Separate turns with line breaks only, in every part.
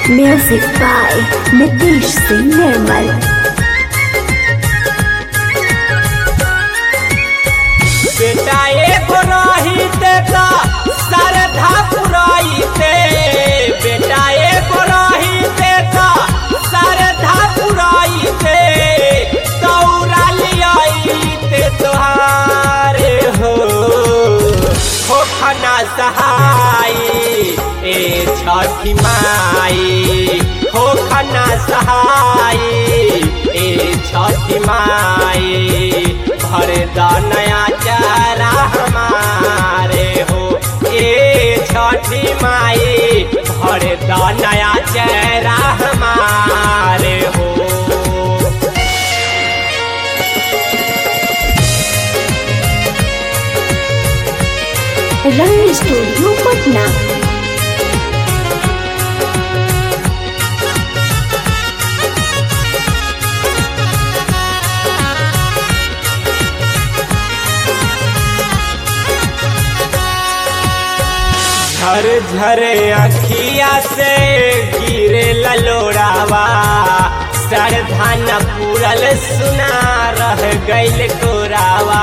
Music by Nitish Singh Nirmal.
बेटा एगो रहिते त सरधा पुरैते बेटा एगो रहिते त सरधा पुरैते दौड़ा लियाइते तोहारे हो हो खना सहाय ए छठी माई हो खना सहाय ए छठी माई भर द नया चारा हमारे हो ए छठी माई भर द नया चारा हमारे हो
Rang Studio Patna.
झर झर अखिया से गिरे ललोड़ावा सरधान पूरल सुना रह गइल कोरावा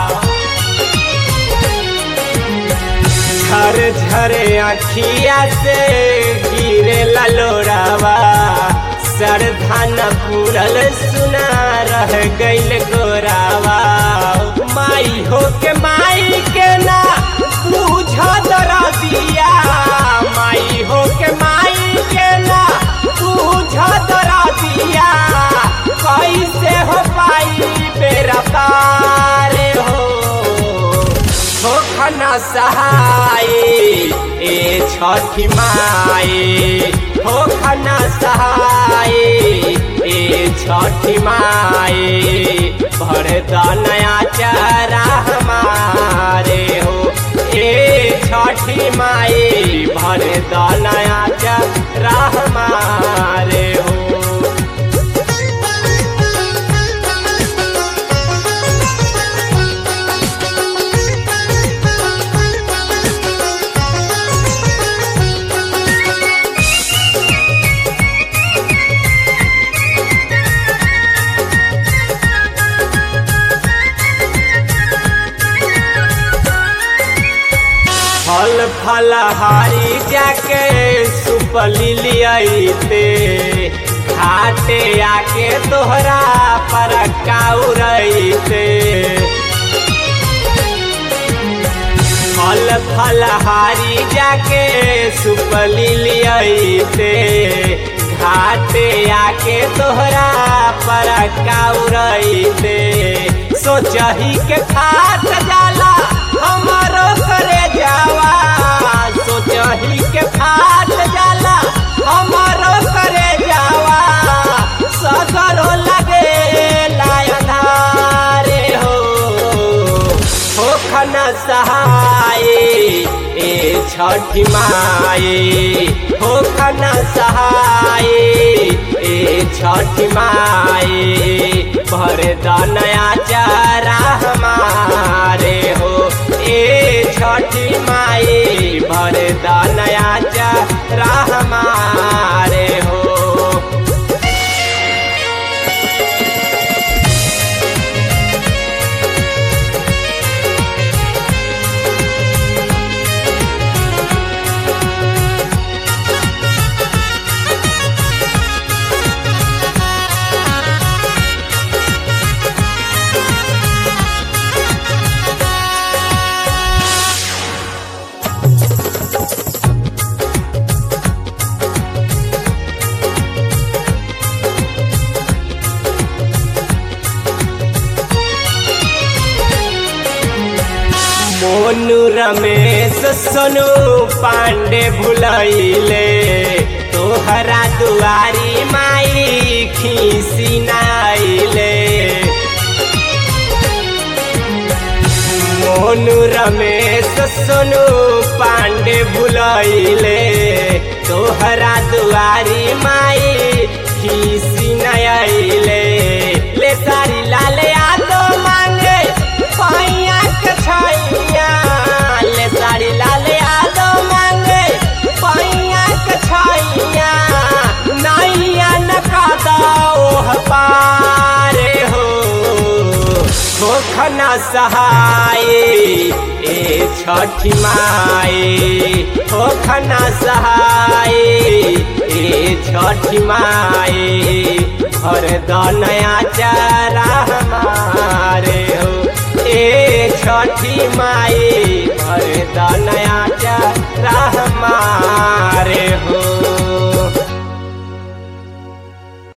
झर झर अखिया से गिरे ललोड़ावा सरधान पूरल सुना रह गइल गोरावा माई हो के माई के ना पूछ दरा दिया माई हो के माई के ना पूछ दरा दिया कैसे हो पाई बेरा पार हो हो खना सहाय ए छठी माई हो खना सहाय ए छठी माई भर द नया चारा हमारे हो ए छठी माई भर द नया चारा हमारे हो फल फलहारी जाके सुपली लियाइते घाटे आके तोहरा पर काउरइते फल फलहारी जाके सुपली लियाइते घाटे आके तोहरा पर काउरइते सोचही के खात जाला हमारो करे जावा सोचही के खात जाला हमारो करे जावा सगरो लगे लायधारे हो हो खना सहाय ए छठी माई हो खना सहाय ए छठी माई भर द नया चारा हमारे हो ए छठी माई भर द नया चारा हमारे हो मोनू रमेश सोनू पांडे भुलैले तोहरा दुआरी माई खीसी नाइले मोनू रमेश सोनू पांडे भुलैले तोहरा दुआरी माई खीसी नइले ले सारी लाल यादो मांगे पैया के छैया ले सारी लाल यादो मांगे पैया के छैया सहाय ए छठी माए हो खना सहाय ए छठी माए भर द नया चारा